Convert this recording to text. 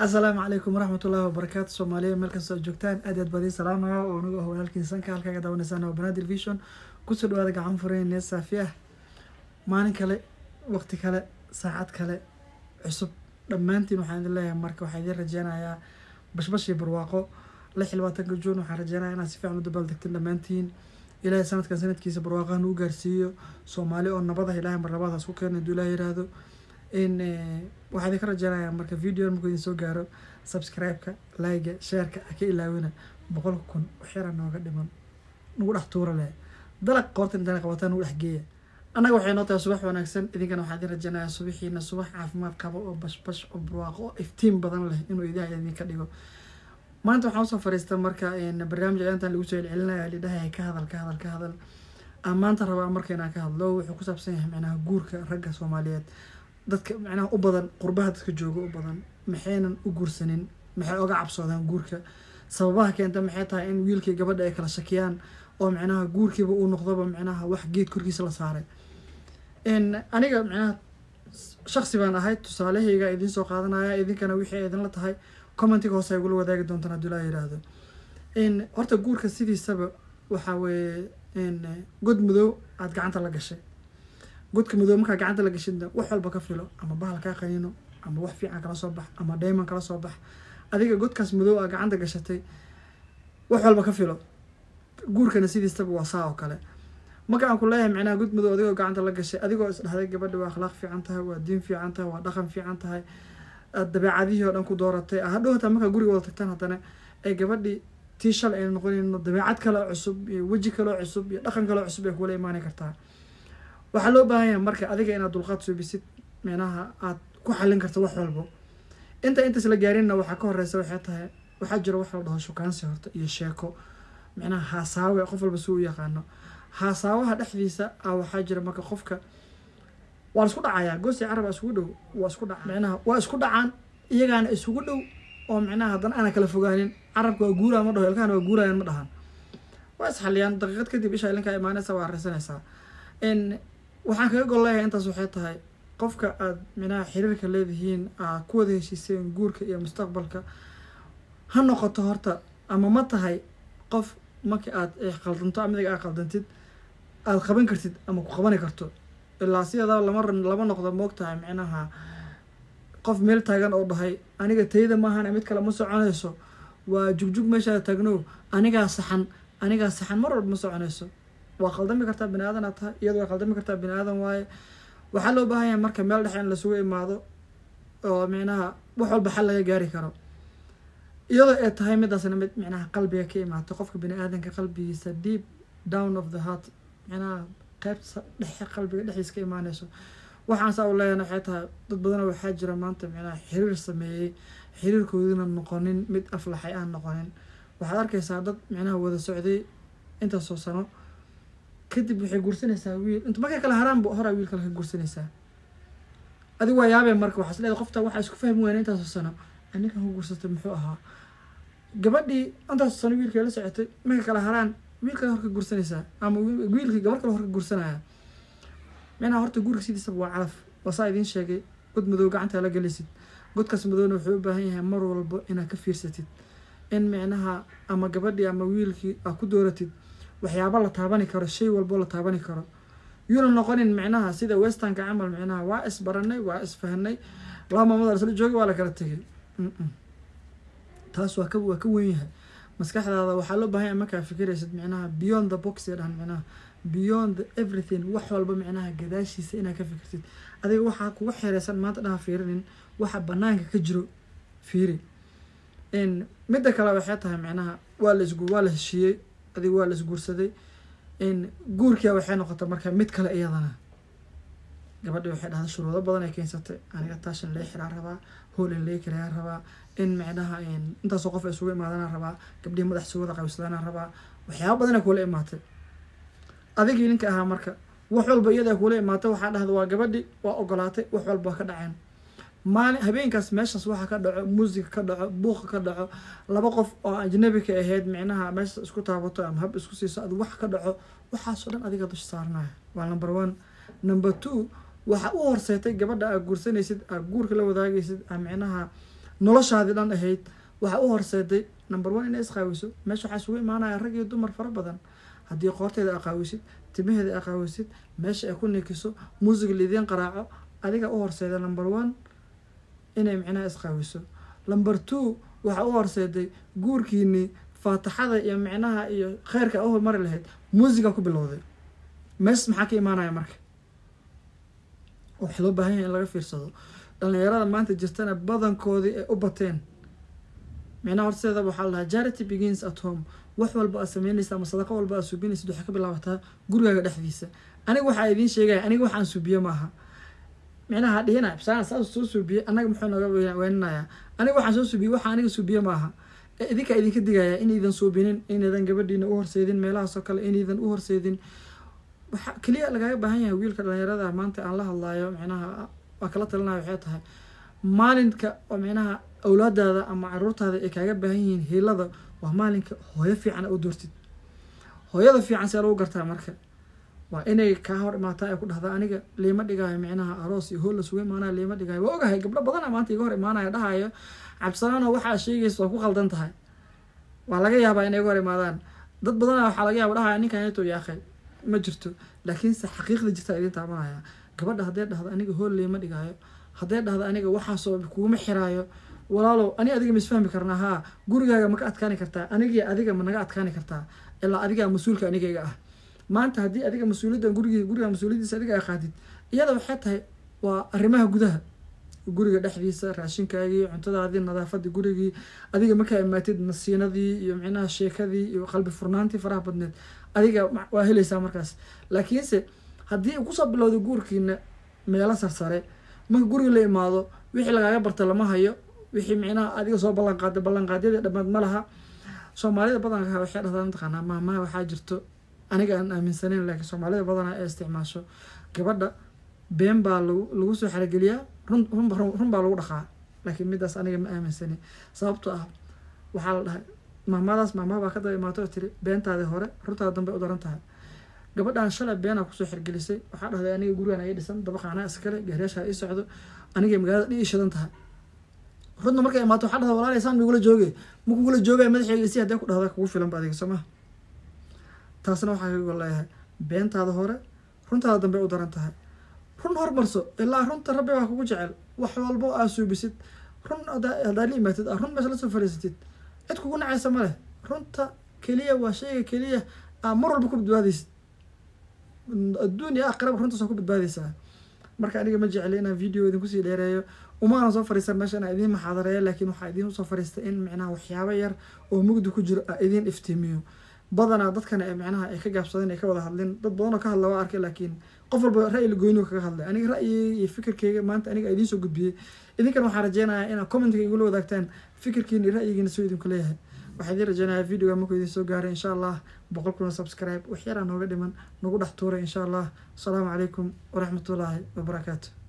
asalaamu calaykum waraxmat ullahi wabarakaatu soomaaliya meel kastoo joogtaan aad aad baadii salaamaya oo anigu ah walaalkiin sanka halkaaga daawanaysaan waa banaadir vision kusoo dhawaada gacan fureyne saafi ah maalin kale waqti kale saacad kale cusub dhammaantiin waxaan idin leeyahay marka waxaa idin rajeynayaa bashbashii barwaaqo lix iyo labaatanka juun waxaan rajeynayaa inaad si fiican u dabaaldegteen dhammaantiin ilaahay sanadkan sanadkiisa barwaaqahan uu gaarsiiyo soomaali oo nabada ilaahay mar labaadaas ku keena haduu ilaah yiraahdo in waxaa idinka rajeynayaa marka video markuu idin soo gaaro subscribe-ka like shareka ka ilaawina boqolka kun waxyara nooga dhiman nagu dhex tuura leh dalag qoorta intaan qabataa nagu dhex geeya annaga waxay noo tahay subax wanaagsan idinkana waxaa idin rajeynayaa subaxiina subax caafimaad qaba oo bashbash oo barwaaqo oo iftiin badan leh inuu idaha idinka dhigo maanta waxaan usoo fariista marka barnaamij ayaantan lagu soo celcelinaya lidhahay ka hadal ka hadal ka hadal aan maanta rabaa marka inaan ka hadlo wuxuu ku saabsan yahay macnaha guurka ragga soomaaliyeed dadka macnaha u badan qurbaha dadka jooga u badan maxaynan u guursanin maxay oga cabsoodaan guurka sababaha keenta maxay tahay in wiilkii gabadha ay kala shakiyaan oo macnaha guurkiiba uu noqdoba macnaha wax geed korkiisa la saaray aniga macnaha shaksi baan ahay tusaalahayga idiin soo qaadanaya idinkana wixii idinla tahay commentiga hoose ay gula wadaagi doontaan hadduu laa yiraahdo horta guurka sidiisaba waxaa weeye god madow aada gacanta la gashay godka madow markaa gacanta la gashidna wax walba ka filo ama bahal kaa qaniino ama wax fiican kala soo bax ama dayman kala soo bax adiga godkaas madow aa gacanta gashatay wax walba ka filo guurkana sidiisaba waa saa oo kale marka aan ku leeyahay macnaha god madow adigoo gacanta la gashay adigoo isdhahday gabadha waa akhlaaq fiican tahay waa diin fiican tahay waa dhaqan fiican tahay dabeecadihii oo dhan ku dooratay hadhow hataa markaa guriga wada tagtaan haddana ay gabadhii tii shal ayna noqonayno dabeecad kaleo cusub iyo weji kaleo cusub iyo dhaqan kaleo cusub ay kula imaani kartaa waxaa loo baahan yahay marka adiga inaad dulqaad suubisid micnaha aad ku xallin karto wax walbo inta intaas la gaarinna waxaa ka horeysa waxay tahay waxaa jira wax la dhaho shukaansi horta iyo sheeko micnaha haasaawe qof walba si u yaqaano haasaawaha dhexdiisa ah waxaa jira marka qofka waa laisku dhacayaa goosi carab aa isugu dhow waa isku dhaca micnaha waa isku dhacaan iyagaana isugu dhow oo micnaha haddana aana kala fogaanin carabka waa guuraa ma dhaho ilkahana waa guurayaan ma dhahan waa isxaliyaan daqiiqad kadib isha ilinkaa imaanaysa waa areysanaysaa waxaan kaga gol leeyahay intaas waxay tahay qofka aada micnaha xiriirka leedihiin aad ku wada heshiiseen guurka iyo mustaqbalka ha noqoto horta ama ma tahay qof markii aad qaldanto amidiga aad qaldantid aada qaban kartid ama ku qabani karto ilaa sideedaba lama lama noqdo moog tahay micnaha qof meel taagan oo dhahay aniga tayda maahana mid kale ma soconayso waa jugjug meeshaada taagno anigaa saxan anigaa saxan mar walba ma soconayso waa qaldami kartaa bini aadan aad tahay iyado waa qaldami kartaa bini aadan waaye waxaa loo baahan yahay marka meel dhexe in lasugu imaado oo micnaha wax walba xal laga gaari karo iyadoo ay tahay midaasna mid micnaha qalbiga ka imaato qofka bini aadanka qalbigiisa deep down of the heart micnaha qeybta dhexe qalbiga dhexdiisa ka imaaneyso waxaan saa u leeyana waxay tahay dad badana waxaa jira maanta micnaha xiriir sameeyey xiriirkoodina noqonin mid aflaxay aan noqonin waxaad arkaysaa dad micnaha wada socday intaasoo sano kadib waxay guursanaysaa wiil int markay kale haraanba horaa wiil kale ka guursanaysaa adig waa yaabee marka waxaa isleedahay qofta waxaa isku fahmi weyna intaasoo sano aninkan ku guursatay muxuu ahaa gabadhii intaasoo sano wiilkay la socotay markay kale haraan wiil kale hor ka guursanaysaa ama wiilkii gabar kale hor ka guursanaya micnaha horta guurka sidiisaba waa calaf waa saa idiin sheegay god madow gacantaa la gelisid godkaas madowna wuxuu u baahan yahay mar walbo inaad ka fiirsatid in micnaha ama gabadhii ama wiilkii aad ku dooratid waxyaaba la taabani karo shay walbo la taabani karo yuuna noqonin micnaha sida westernka camal micnaha waa isbaranay waa isfahanay laba maamada isla joogi waa la kala tegay taas waa ka waa ka wen yahay maskaxdaada waxaa loo bahan yahay markaa fikiraysid micnaha beyond the box ee dhahan micnaha beyond the everything wax walba micnaha gadaashiisa inaad ka fikirtid adiga waxaa kuga xereysan maanta dhaha fiirinin waxa banaanka ka jiro fiiri midda kale waxay tahay micnaha waa la isgu waa la heshiiyey adiga waa la isguursaday guurkia waxay noqotay marka mid kale iyadana gabadhi waxay dhahday shuruudo badan ay keensatay aniga taashan lee xiraa rabaa hool in lee karayaa rabaa in micnaha intaasoo qof ay isugu imaadana rabaa gabdhihii madax sugada qabisadana rabaa waxyaaba badan ay kuula imaatay adigii ninka ahaa marka wax walba iyada kuula imaatay waxaa dhahda waa gabadhi waa ogolaatay wax walba waa ka dhaceen maalin habeenkaas meeshaas waxa ka dhaco muusiga ka dhaco buuqa ka dhaco laba qof oo ajnabika ahayd micnaha meeshaas isku taabato ama hab isku siiso ad wax ka dhaco waxaasoo dhan adiga dusha saaranaya waa number one number two waxa u horseetay gabadha aad guursanaysid aad guurka la wadaagaysid aa micnaha noloshaadii dhan ahayd waxaa u horseeday number one inay isqaawiso meesha waxaa isugu imaanaya rag iyo dumar fara badan haddii qoorteeda aqaawisid timaheeda aqaawisid meesha ay ku nikiso muusiga liidiin qaraaco adiga u horseeda number one inay micnaha isqaawiso number two waxaa u horseeday guurkiinii faataxada iyo micnaha iyo kheyrka a u hormari lahayd muusiga ku bilowday mees maxaa ka imaanaya marka waxaa loo baahan yahay in laga fiirsado dhalinyarada maanta jirtana badankoodii ay u bateen micnaha horseeda waxaa la dhahaa charity begins at home wax walba aad sameynaysa ama sadaqo walba aad suubinaysid waxay ka bilaabataa gurigaaga dhexdiisa aniga waxaa idiin sheegaya aniga waxaan suubiye maaha micnaha dhihina bisaan saas soo suubiye annaga muxuu naga weeninayaa aniga waxaan soo suubiye waxa aniga suubiye maaha idinkaa idinka digaya inaydan suubinin inaydan gabadhiina u horseedin meelahaasoo kale inaydan u horseedin waxa keliya lagaaga baahan yahay wiilka dhalinyarada maanta aan la hadlaayo micnaha waa kala talinayo waxay tahay maalinka oo micnaha awlaadaada ama caruurtaada ay kaaga baahan yihiin hiilada waa maalinka hooyo fiican u doortid hooyada fiican see lagu gartaa marka waa inay kaa hor imaataa ay ku dhahda aniga liima dhigaayo micnaha aroos iyo hool lasuga imaanayo liima dhigaayo waa ogahay gabdho badana maanta iga hor imaanayo dhahayo cabsalaano waxaa sheegaysa waa ku qaldan tahay waa laga yaabaa inay iga hor imaadaan dad badana waxaa laga yaaba dhahaya ninkan yato yaaqay ma jirto laakiinse xaqiiqda jirta idiin taabanaya gabadha hadday dhahdo aniga hool liima dhigaayo hadday dhahdo aniga waxaasoo kuguma xiraayo walaalow ani adiga ma isfahmi karnaa haa gurigaaga ma ka adkaani kartaa anigii adiga ma naga adkaani kartaa ilaa adigaa mas-uulka anigayga ah maanta haddii adiga mas-uuliyadda gurigi guriga mas-uuliyaddiisa adiga ay qaadid iyada waxay tahay waa arrimaha gudaha guriga dhexdiisa raashinkaagii cuntadaadii nadaafadii gurigii adiga markaa imaatid nasiinadii iyo micnaha sheekadii iyo qalbi furnaantii faraha badneed adiga waa helaysaa markaas laakiinse haddii kusoo bilowda guurkiina meelo sarsare marka guriga la imaado wixii lagaaga barta lama hayo wixii micnaha adiga soo ballanqaaday ballanqaadyadii dhammaad ma laha soomaalida badanka waxay dhahdaan mataqaanaa maamaha waxaa jirto aniga aan aaminsaneyn laakiin soomaalida badanaa ee isticmaasho gabadha been baa lagu lagu soo xarageliyaa run runba run baa lagu dhaqaa laakiin midaas aniga ma aaminsanin sababtoo ah waxaa la dhahay maamadaas maamaha baa ka daba imaato oo tiri beentaadii hore runtaada dambe u daran tahay gabadhaan shalay beenaa kusoo xirgelisay waxaa dhahday aniga gurigaan ii dhisan dabaqaanaa iskale gaariyaashaa ii socdo aniga magaalada dhi ii shidan tahay runta markay imaato waxaa dhahda walaalay saan migula joogay ma kugula joogaya madaxeega si haddee ku dhahda kugu filan ba adiga soo maha taasna waxaa kaga gol leeyahay beentaada hore runtaada dambe u daran tahay run hormarso ilaa runta rabbi baa kugu jecel wax walbo aa suubisid run haddaad la imaatid aa run mees la soo fariisatid cid kugu nacaysa ma leh runta keliya waa shayga keliya aa mar walba ku badbaadaysid adduun iyo aakhiraba runtaas waa ku badbaadaysaa marka aniga ma jecli inaan video idinkusii dheereeyo umaana soo fariistan meesha inaan idiin maxaadareeyo laakiin waxaa idiin usoo fariistay in micnaha waxyaabo yar oo mugdi ku jiro aa idiin iftiimiyo badanaa dadkana ee micnaha ay ka gaabsadeen ay ka wada hadlin dad badan oo ka hadla waa arkay laakiin qof walba ra'yi goyniga kaga hadlay aniga ra'yigeyga iyo fikirkeyga maanta aniga idiin soo gudbiyey idinkan waxaan rajeynayaa inaad commentiga igula wadaagtaan fikirkiina iyo ra'yigiina soo idinku leeyahay waxaa idiin rajeynayaa videoga markuu idiin soo gaaray insha allah boqol kuna subscribe wax yaraa nooga dhiman nagu dhex tuuray insha allah asalaamu calaykum waraxmatullaahi wabarakaatu